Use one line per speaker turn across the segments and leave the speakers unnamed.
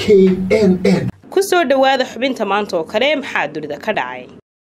n n
ku soo dhowaada xubinta maanta oo kale maxaa dunida ka dhacay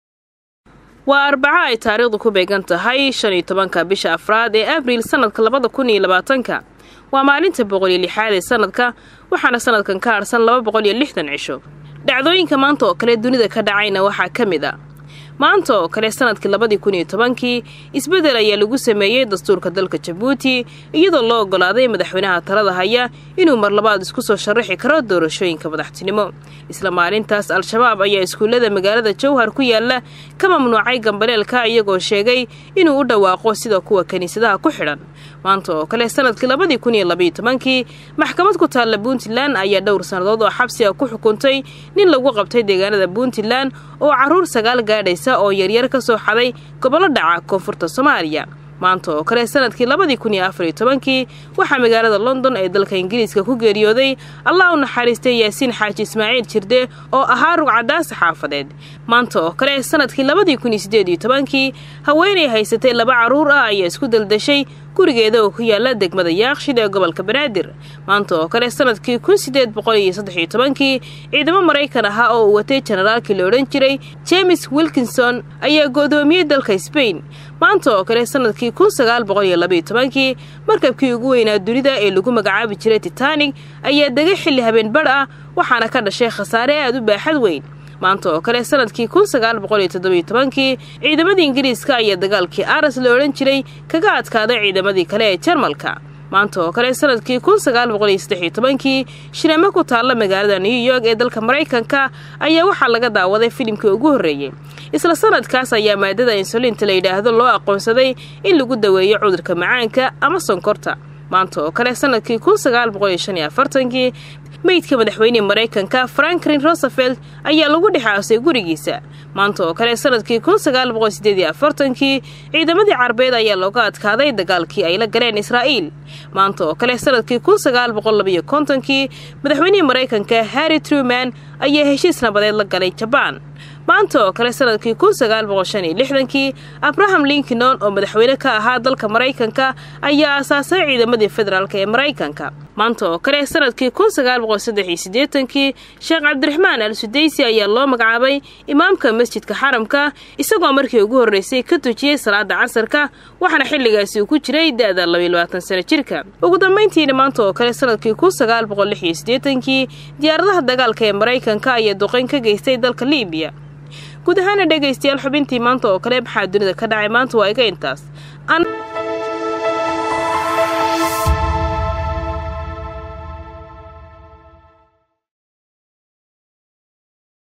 waa arbaco ay taariikhdu ku beegan tahay shan iyo tobanka bisha afraad ee abriil sanadka labada kun iyo labaatanka waa maalinta boqol iyo lixaad ee sanadka waxaana sanadkan ka harsan laba boqol iyo lixdan cisho dhacdooyinka maanta oo kale dunida ka dhacayna waxaa ka mid a maanta oo kale sanadkii labadii kun iyo tobankii isbeddel ayaa lagu sameeyey dastuurka dalka jabuuti iyadoo loo oggolaaday madaxweynaha talada haya inuu mar labaad isku soo sharaxi karo doorashooyinka madaxtinimo isla maalintaas al-shabaab ayaa iskuullada magaalada jowhar ku yaala ka mamnuucay gambaleelka iyagoo sheegay inuu u dhawaaqo sida kuwa kiniisadaha ku xidhan maanta oo kale sanadkii labadii kun iyo labaiyo tobankii maxkamad ku taalla puntland ayaa dhowr sannadood oo xabsiga ku xukuntay nin lagu qabtay deegaanada puntland oo carruur sagaal gaadhaysa oo yaryar ka soo xaday gobollo dhaca koonfurta soomaaliya maanta oo kale sanadkii labadii kun iyo afar iyo tobankii waxaa magaalada london ee dalka ingiriiska ku geeriyooday allah u naxariistay yaasiin xaaji ismaaciil jirde oo ahaa rugcadaasa xaafadeed maanta oo kale sanadkii labadii kun iyo siddeed iyo tobankii haweenay haysatay laba carruur ah ayaa isku daldashay gurigeeda oo ku yaala degmada yaaqshid ee gobolka banaadir maanta oo kale sanadkii kun sideed boqol iyo saddex iyo tobankii ciidamo maraykan ahaa oo uu watay jenaraalkii la odhan jiray james wilkinson ayaa go'doomiyey dalka sbain maanta oo kale sanadkii kun sagaal boqol iyo labaiyo tobankii markabkii ugu weynaa dunida ee lagu magacaabi jiray titanik ayaa degay xilli habeen badh ah waxaana ka dhashay khasaare aad u baaxad weyn maanta oo kale sanadkii kun sagaal boqol iyo toddobiyo tobankii ciidamadii ingiriiska ayaa dagaalkii aras la odhan jiray kaga adkaaday ciidamadii kale ee jarmalka maanta oo kale sanadkii kun sagaal boqol iyo saddex iyo tobankii shiramo ku taalla magaalada new york ee dalka maraykanka ayaa waxaa laga daawaday filimkii ugu horreeyey isla sanadkaas ayaa maadada insulinta la yidhaahdo loo aqoonsaday in lagu daweeyo cudurka macaanka ama sonkorta maanta oo kale sanadkii kun sagaal boqol iyo shan iyo afartankii meydka madaxweynihii maraykanka franklin rosevelt ayaa lagu dhexaasay gurigiisa maanta oo kale sanadkii kun sagaal boqol sideed iyo afartankii ciidamadii carbeed ayaa looga adkaaday dagaalkii ay la galeen israa'iil maanta oo kale sanadkii kun sagaal boqol labiyo kontonkii madaxweynihii maraykanka harry truman ayaa heshiis nabadeed la galay jabaan maanta oo kale sanadkii kun sagaal boqol shan iyo lixdankii abraham lincoln oo madaxweyne ka ahaa dalka maraykanka ayaa aasaasay ciidamadii federaalk ee maraykanka maanta oo kale sanadkii kun sagaal boqol saddex iyo siddeetankii sheekh cabdiraxmaan al sudaysi ayaa loo magacaabay imaamka masjidka xaramka isagoo markii ugu horreysay ka tujiyey salaada casarka waxaana xilligaasi uu ku jiray da-da labayo labaatan sano jirka ugu dambayntiina maanta oo kale sanadkii kun sagaal boqol lix iyo siddeetankii diyaaradaha dagaalka ee maraykanka ayaa duqayn ka geystay dalka liibiya guud ahaana dhegaystayaal xubintii maanta oo kale maxaa dunida ka dhacay maanta waa iga intaas